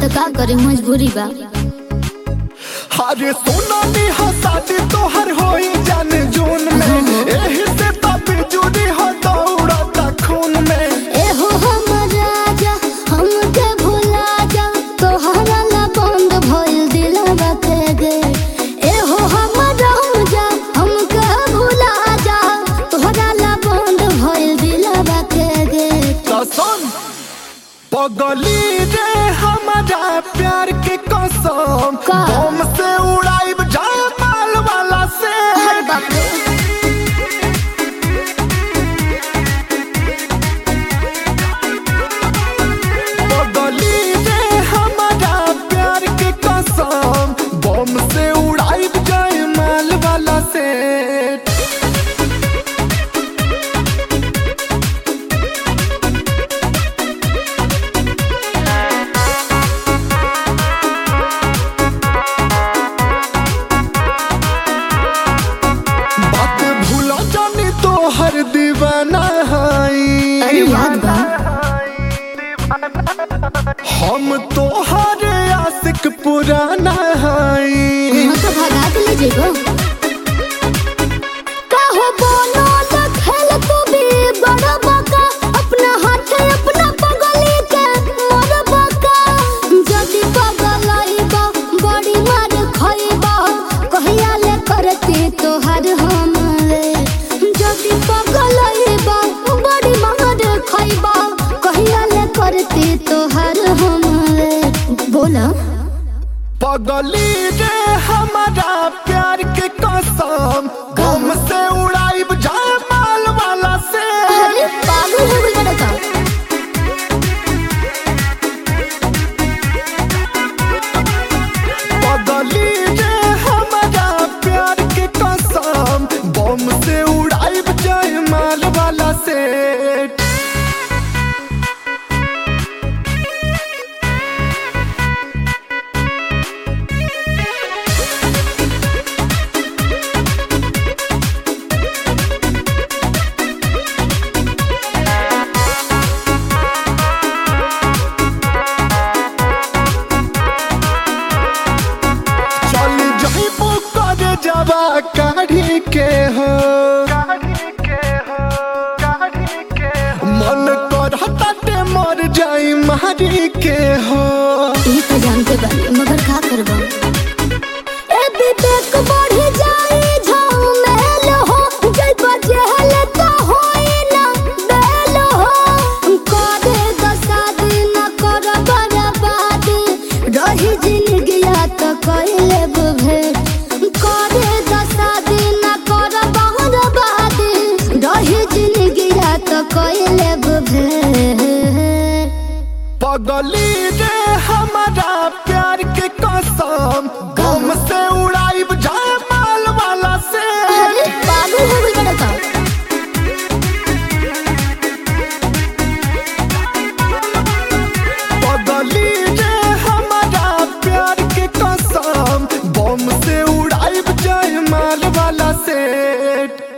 का करे मजबूरी बा अरे सोना नी हसादी तोहर होई जान जून में एही से तब जुड़ी हो दौड़ता खून में ए हो हमर राजा हमके भुला जा तोहरा ला बंद भइल दिलवा के गे ए हो हमर राजा हमके भुला जा तोहरा ला बंद भइल दिलवा के गे तो सुन पगली रे हमारा प्यार के कसम का? बम से उड़ाइब जामाल वाला से अरे बाप रे पगली रे हमारा प्यार के कसम बम से उड़ाइब जामाल वाला से बात भूला जानी तो हर दीवाना हाई अरे याद बा हम तो हर आशिक पुराना हाई हाँ तो भगा के ले जेबो काहो बोलो लखल तू भी बड़ा बका अपना हाथ अपना पगली के मोर बका जदी पगलाइबा बड़ी मार खइबा कहिया ले करती तोहर हम रे जदी पगलाइबा बड़ी मार खइबा कहिया ले करती तोहर हम रे बोला पगली रे हमारा प्यार के कसम गम से उड़ाइब जामाल वाला से अरे पागल हो गई बड़ा का पगली रे हमारा प्यार के कसम बम से उड़ाइब जामाल वाला से चल जइबू करे जवा काढ़ी के हो मन करता ते मर जाई मारी के हो ई तो जानते बानी मगर का करबा ए विवेक बढ़ी जाई झमेल हो जय बजेल तो होई ना बेल हो करे दसाद न कर बर्बाद रही जिंदगिया तो कइले भेट करे दसाद न कर बर्बाद रही जिंदगिया तो कइले भेट पगली रे हमारा प्यार के कसम गम से उड़ाइब जामाल वाला से अरे पागल हो गई बड़ा का पगली रे हमारा प्यार के कसम बम से उड़ाइब जामाल वाला से